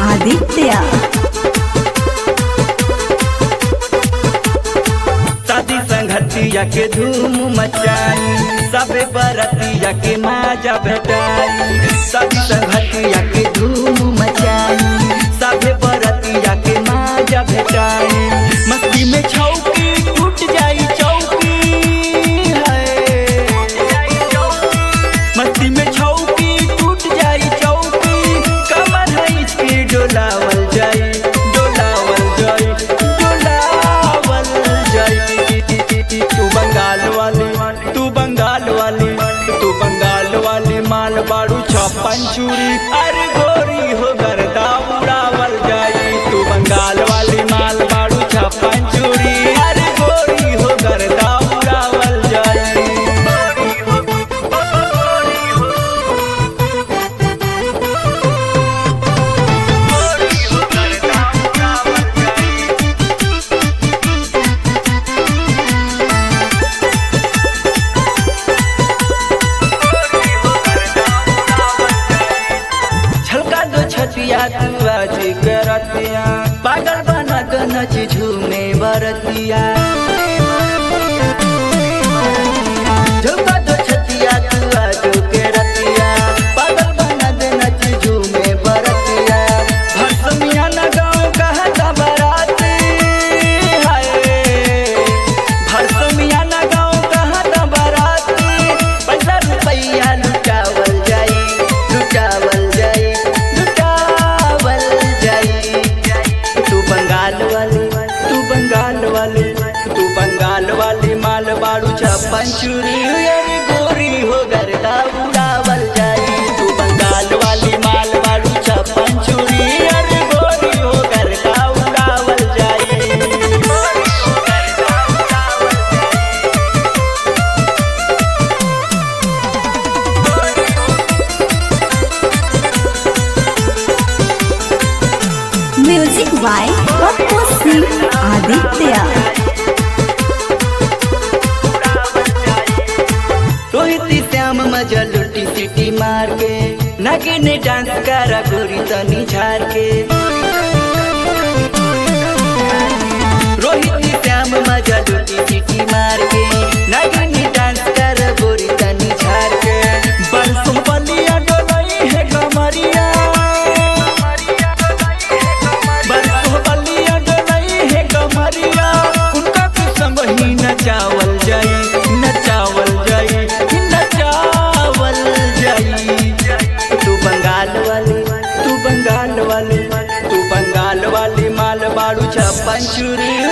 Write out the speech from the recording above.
आदित्य शादी संगतिया के धूम मचाई सबे बरतिया के माजा भेटाई शादी संगतिया के धूम मचाई सबे बरतिया के माजा भेटाई मस्ती में छौकी टूट जाई चौकी है मस्ती में छौकी टूट जाई चौकी कमर है इसकी डोलावल जाई डोलावल जाई डोलावल जाई तू बंगाल वाली तू बंगाल वाली तू बंगाल वाली माल बाड़ू छप्पन चूरी अरे गोरी हो गर्दा उड़ावल जाई तू बंगाल वाली माल बाड़ू छप्पन चूरी अरे गोरी हो गर्दा उड़ावल जाई छलका दो छतिया तू आज करतिया पागल बना दो नच झूमे बरतिया झलका दो छतिया तू आज करतिया पागल बना दो नच झूमे बरतिया भरसमिया न गाँव कहता बराती हाय भरसमिया न गाँव कहता बराती पैसा रुपैया लुटावल जाई लुटावल जाई लुटावल जाई तू बंगाल वाली तू बंगाल वाली तू बंगाल वाली माल बाड़ू छप्पन चूरी अरे गोरी हो गर्दा उड़ावल जाई तू बंगाल वाली माल बाड़ू छप्पन चूरी अरे गोरी हो गर्दा उड़ावल जाई म्यूजिक बाय पप्पू सिंह आदित्य रोहित श्याम मजा लुटी सिटी मार के नगिन डांस करा गोरी तनी झार के रोहित श्याम मजा लुटी सिटी मार के नगिन डांस करा गोरी तनी झार के बरसों बलिया डोलई है कमरिया बरसों बलिया डोलई है कमरिया उनका कुछ संग ही नचावल जाई नचावल जाई नचावल जाई तू बंगाल वाली तू बंगाल वाली तू बंगाल वाली माल बाड़ू छप्पन चूरी